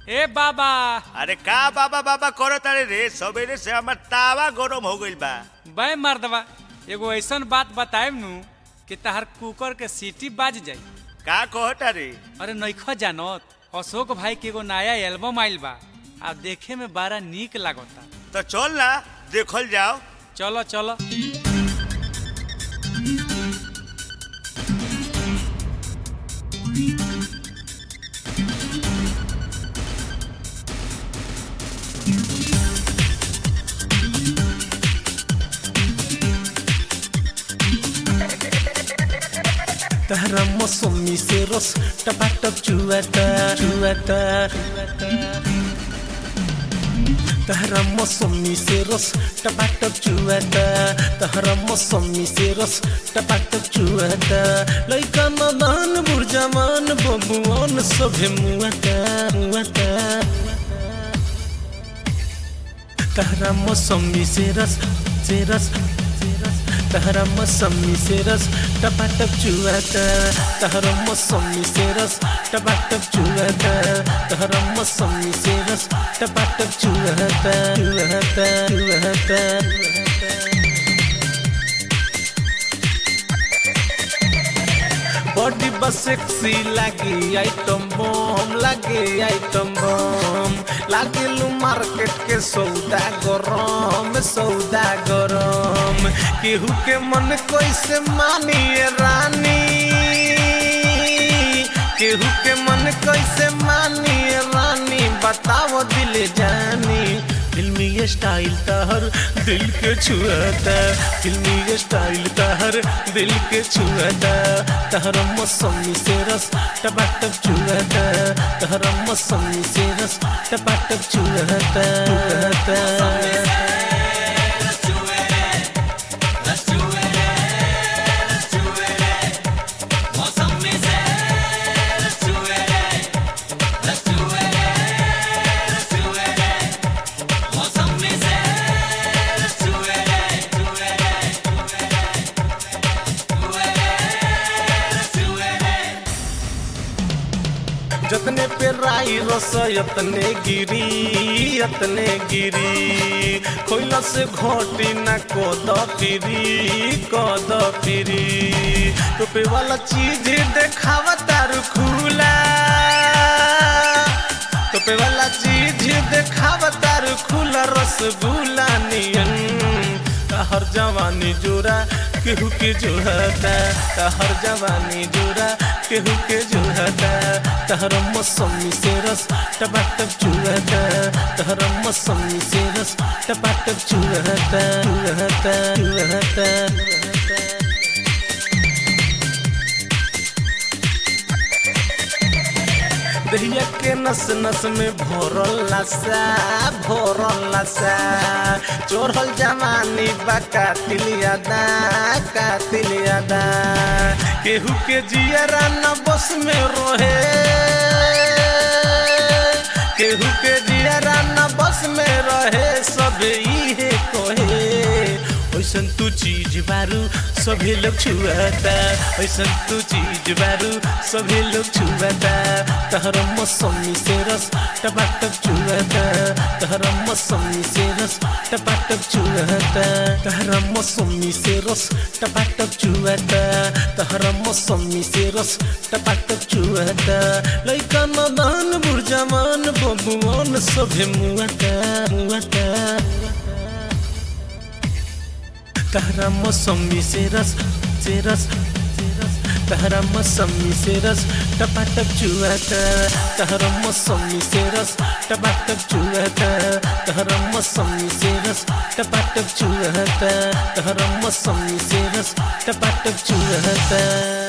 ए बाबा अरे का बाबा बाबा करो तारे रे सवेरे से हमर तावा गरम हो गइल बा बे मर्दवा एगो ऐसन बात बताएब नु कि तहर कुकर के सीटी बाज जाई का कहो तारे अरे नइखो जानत अशोक भाई के एगो नया एल्बम आइल बा आ देखे में बड़ा नीक लागता तो चल ना देखल जाओ चलो चलो तहरा मौसमी से रस टपाटप चुआता चुआता तहरा मौसमी से रस टपाटप चुआता तहरा मौसमी से रस टपाटप चुआता लइका नदान बुरजमान बबुआन सभे मुआता मुआता तहरा मौसमी से रस से रस से रस तहरा मौसमी से रस टपाटप चुआता तहरा मौसमी से रस टपाटप चुआता तहरा मौसमी से रस टपाटप चुआता चुआता चुआता बॉडी बस सेक्सी लागी आइटम बम लागे आइटम बम लागे लू मार्केट के सौदा गरम सौदा गरम केहू के मन कैसे मानिए रानी केहू के मन कैसे मानिए रानी बताओ दिल जानी फिल्मी ये स्टाइल तहर दिल के छुआता फिल्मी ये स्टाइल तहर दिल के छुआता तहर मौसमी से रस टपाटप छुआता तहर मौसमी से रस टपाटप छुआता छुआता जतने पे राई रस यतने गिरी यतने गिरी खोइला से घोटी ना कद फिरी कद फिरी टोपे वाला चीज देखावा तारू खुला टोपे वाला चीज देखावा तारू खुला रसगुल्ला नियन हर जवानी जोरा केहू के जोहता हर जवानी जोरा केहू के जोहता तहर मौसमी से रस टपाटप चुहता तहर मौसमी से रस टपाटप चुहता चुहता चुहता दहिया के नस नस में भोरल नशा भोरल नशा चोरल जवानी बा कातिल यादा कातिल यादा केहू के जियरा न बस में रोहे केहू के जियरा न बस में रहे सब इहे कोहे ऐसन तू चीज बारू सभी लोग छुआता ऐसन तू चीज बारू सभी लोग छुआता तहर मौसमी से रस टपाटप छुआता तहर मौसमी से रस टपाटप छुआता तहर मौसमी से रस टपाटप छुआता तहर मौसमी से रस टपाटप छुआता लइका नदान बुरजमान बबुआन सभे मुआता मुआता तहरा मौसमी से रस से रस से रस तहरा मौसमी से रस टपाटप चुआता तहरा मौसमी से रस टपाटप चुआता तहरा मौसमी से रस टपाटप चुआता तहरा मौसमी से रस टपाटप चुआता